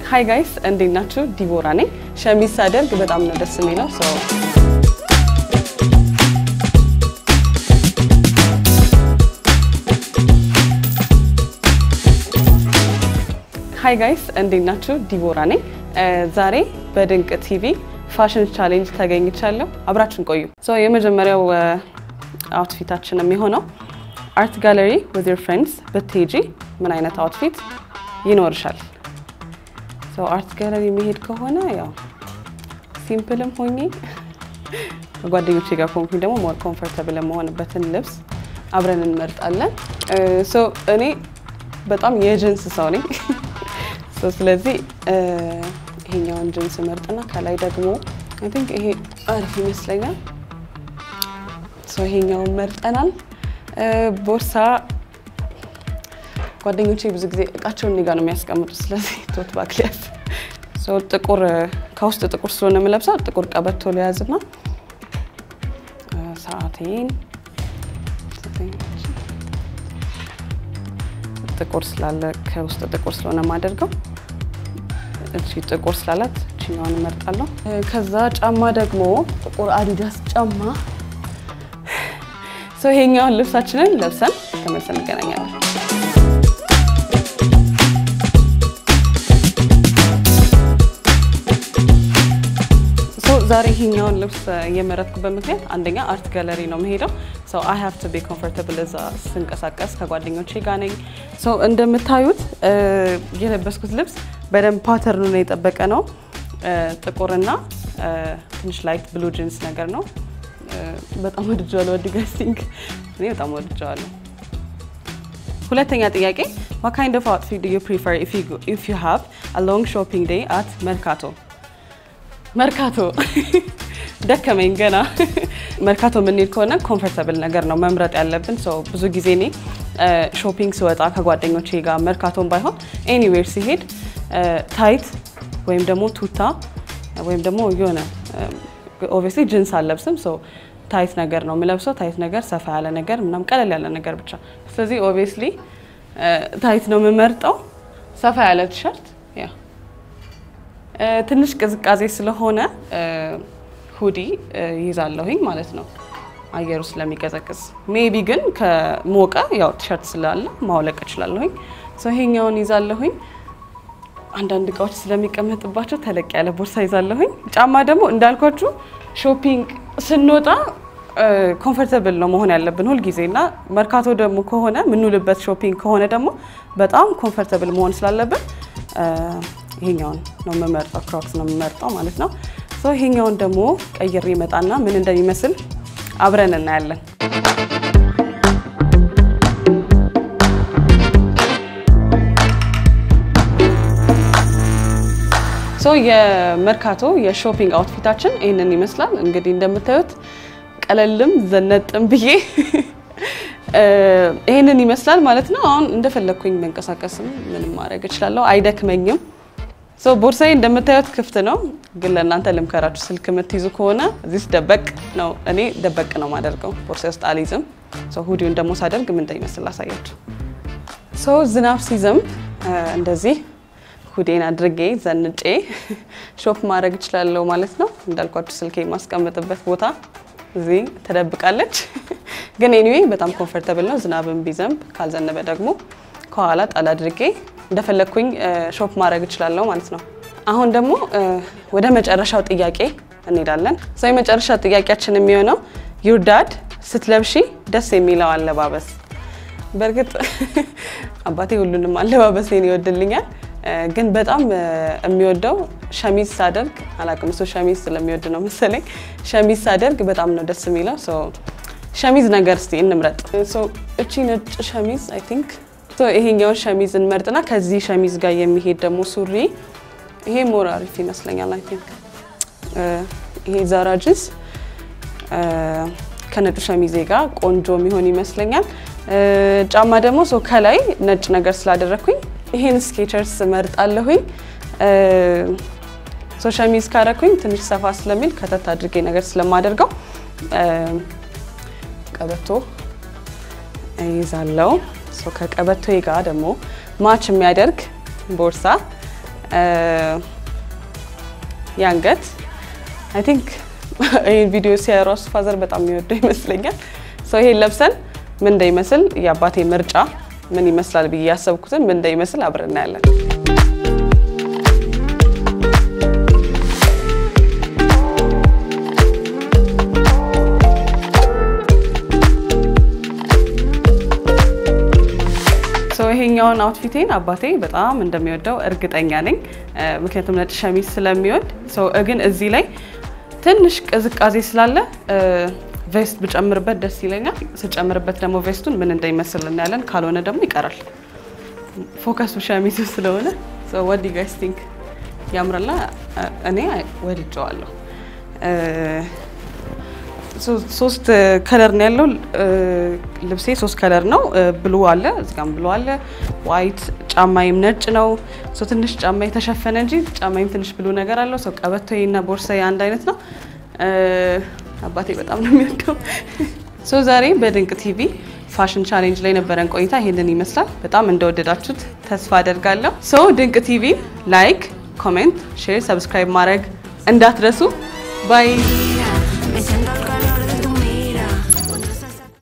ሀይ ጋይስ እንዴት ናችሁ? ዲቦራ ነኝ። ሸሚዝ ሳደርግ በጣም ነው ደስ የሚለው። ሀይ ጋይስ እንዴት ናችሁ? ዲቦራ ነኝ። ዛሬ በድንቅ ቲቪ ፋሽን ቻሌንጅ ተገኝቻለሁ። አብራችን ቆዩ። የመጀመሪያው አውትፊታችን የሚሆነው አርት ጋለሪ ዊዝ ዮር ፍሬንድስ ብትሄጂ ምን አይነት አውትፊት ይኖርሻል? አርት ጋለሪ መሄድ ከሆነ ያው ሲምፕልም ሆኜ ከጓደኞቼ ጋር ኮንኩኝ ደግሞ ሞር ኮምፎርታብል የመሆንበትን ልብስ አብረን እንመርጣለን። እኔ በጣም የጅንስ ሰው ነኝ። ስለዚህ ይሄኛውን ጅንስ መርጥና ከላይ ደግሞ አይ ቲንክ ይሄ አሪፍ ይመስለኛል። ይሄኛውን መርጠናል። ቦርሳ ጓደኞቼ ብዙ ጊዜ እቃቸውን እኔ ጋ ነው የሚያስቀምጡት። ስለዚህ ቶት ባግ ሊያዝ ጥቁር ከውስጥ ጥቁር ስለሆነ የምለብሰው ጥቁር ቀበቶ ሊያዝና ሰዓቴን ጥቁር ስላለ ከውስጥ ጥቁር ስለሆነ የማደርገው እቺ ጥቁር ስላላት እችኛዋን እመርጣለሁ። ከዛ ጫማ ደግሞ ጥቁር አዲዳስ ጫማ። ይሄኛውን ልብሳችንን ለብሰን ተመልሰን እንገናኛለን። ዛሬ ይሄኛውን ልብስ የመረጥኩበት ምክንያት አንደኛ አርት ጋለሪ ነው መሄደው ሰው አይ ሃቭ ቱ ቢ ኮምፎርታብል እዛ ስንቀሳቀስ ከጓደኞቼ ጋር ነኝ። ሰው እንደምታዩት የለበስኩት ልብስ በደንብ ፓተርኑን የጠበቀ ነው። ጥቁርና ትንሽ ላይት ብሉ ጂንስ ነገር ነው። በጣም ወድጀዋለሁ። ወዲ ጋይስ ቲንክ እኔ በጣም ወድጀዋለሁ። ሁለተኛ ጥያቄ what kind of outfit do you prefer if you if you have a long shopping day at መርካቶ መርካቶ ደከመኝ ገና። መርካቶ የምንሄድ ከሆነ ኮምፎርታብል ነገር ነው መምረጥ ያለብን። ብዙ ጊዜ እኔ ሾፒንግ ስወጣ ከጓደኞቼ ጋር መርካቶን ባይሆን ኤኒዌር ሲሄድ ታይት ወይም ደግሞ ቱታ ወይም ደግሞ የሆነ ኦብቪየስሊ ጅንስ አልለብስም። ታይት ነገር ነው የምለብሰው። ታይት ነገር፣ ሰፋ ያለ ነገር ምናምን ቀለል ያለ ነገር ብቻ። ስለዚህ ኦብቪየስሊ ታይት ነው የምመርጠው። ሰፋ ያለ ቲሸርት ያ ትንሽ ቅዝቃዜ ስለሆነ ሁዲ ይዛለሁኝ ማለት ነው አየሩ ስለሚቀዘቅዝ። ሜቢ ግን ከሞቀ ያው ቲሸርት ስላለ ማውለቅ እችላለሁኝ። ይሄኛውን ይዛለሁኝ። አንዳንድ እቃዎች ስለሚቀመጥባቸው ተለቅ ያለ ቦርሳ ይዛለሁኝ። ጫማ ደግሞ እንዳልኳችሁ ሾፒንግ ስንወጣ ኮምፎርታብል ነው መሆን ያለብን ሁልጊዜ እና መርካቶ ደግሞ ከሆነ የምንውልበት ሾፒንግ ከሆነ ደግሞ በጣም ኮምፎርታብል መሆን ስላለብን ይሄኛውን ነው የምመርጠው፣ ክሮክስ ነው የምመርጠው ማለት ነው። ይሄኛውን ደግሞ ቀይሬ ይመጣና ምን እንደሚመስል አብረን እናያለን። የመርካቶ የሾፒንግ አውትፊታችን ይህንን ይመስላል። እንግዲህ እንደምታዩት ቀለልም ዘነጥም ብዬ ይህንን ይመስላል ማለት ነው። አሁን እንደፈለግኩኝ መንቀሳቀስም ምንም ማድረግ እችላለሁ፣ አይደክመኝም። ቦርሳዬ እንደምታዩት ክፍት ነው፣ ግን ለእናንተ ልምከራችሁ፣ ስልክ የምትይዙ ከሆነ እዚህ ደበቅ ነው። እኔ ደበቅ ነው ማደርገው፣ ቦርሳ ውስጥ አልይዝም። ሁዲውን ደግሞ ሳደርግ ምን እንደሚመስል ላሳያችሁ። ዝናብ ሲዘንብ እንደዚህ ሁዴን አድርጌ ዘንጬ ሾፕ ማድረግ እችላለሁ ማለት ነው። እንዳልኳችሁ ስልኬ የማስቀምጥበት ቦታ እዚህ ተደብቃለች። ግን ኤኒዌይ በጣም ኮምፎርታብል ነው። ዝናብን ቢዘንብ ካልዘነበ ደግሞ ከኋላ ጣል አድርጌ እንደፈለግኩኝ ሾፕ ማድረግ እችላለሁ ማለት ነው። አሁን ደግሞ ወደ መጨረሻው ጥያቄ እንሄዳለን። ሰው የመጨረሻ ጥያቄያችን የሚሆነው ዩር ዳድ ስትለብሺ ደስ የሚለው አለባበስ። በእርግጥ አባቴ ሁሉንም አለባበሴን ይወድልኛል ግን በጣም የሚወደው ሸሚዝ ሳደርግ አላውቅም፣ እሱ ሸሚዝ ስለሚወድ ነው መሰለኝ። ሸሚዝ ሳደርግ በጣም ነው ደስ የሚለው። ሸሚዝ ነገር እስቲ እንምረጥ። እቺ ነጭ ሸሚዝ አይ ቲንክ ይሄኛውን ሸሚዝ እንመርጥና ከዚህ ሸሚዝ ጋር የሚሄድ ደግሞ ሱሪ፣ ይሄ ሞር አሪፍ ይመስለኛል። አይ ቲንክ ይሄ ዛራ ጅንስ ከነጩ ሸሚዜ ጋር ቆንጆ የሚሆን ይመስለኛል። ጫማ ደግሞ ከላይ ነጭ ነገር ስላደረግኩኝ ይሄን ስኬቸርስ መርጣለሁኝ። ሸሚዝ ካረኩኝ ትንሽ ሰፋ ስለሚል ከተት አድርጌ ነገር ስለማደርገው ቀበቶ ይዛለው። ከቀበቶ ጋር ደግሞ ማች የሚያደርግ ቦርሳ የአንገት አይ ቲንክ ይህን ቪዲዮ ሲያዩ ራሱ ፋዘር በጣም የሚወደው ይመስለኛል። ሰው ይሄን ለብሰን ምን እንደይመስል የአባቴ ምርጫ ምን ይመስላል ብዬ ያሰብኩትን ምን እንደይመስል አብረን እናያለን። ይሄኛውን አውትፊቴን አባቴ በጣም እንደሚወደው እርግጠኛ ነኝ። ምክንያቱም ነጭ ሸሚዝ ስለሚወድ ግን እዚህ ላይ ትንሽ ቅዝቃዜ ስላለ ቬስት ብጨምርበት ደስ ይለኛል። ስጨምርበት ደግሞ ቬስቱን ምን እንደሚመስል እናያለን። ካልሆነ ደግሞ ይቀራል። ፎከሱ ሸሚዙ ስለሆነ ወዲ ጋይስ ቲንክ ያምራላ። እኔ ወድጀዋለሁ። ሶስት ከለር ነው ያለው ልብሴ። ሶስት ከለር ነው። ብሉ አለ እዚጋም ብሉ አለ። ዋይት ጫማይም ነጭ ነው። ትንሽ ጫማ የተሸፈነ እንጂ ጫማይም ትንሽ ብሉ ነገር አለው። ሰው ቀበቶዬ እና ቦርሳዬ አንድ አይነት ነው። አባቴ በጣም ነው የሚወደው። ሶ ዛሬ በድንቅ ቲቪ ፋሽን ቻሌንጅ ላይ ነበረን ቆይታ ይሄንን ይመስላል። በጣም እንደወደዳችሁት ተስፋ አደርጋለሁ። ሶ ድንቅ ቲቪ ላይክ፣ ኮሜንት፣ ሼር፣ ሰብስክራይብ ማድረግ እንዳትረሱ ባይ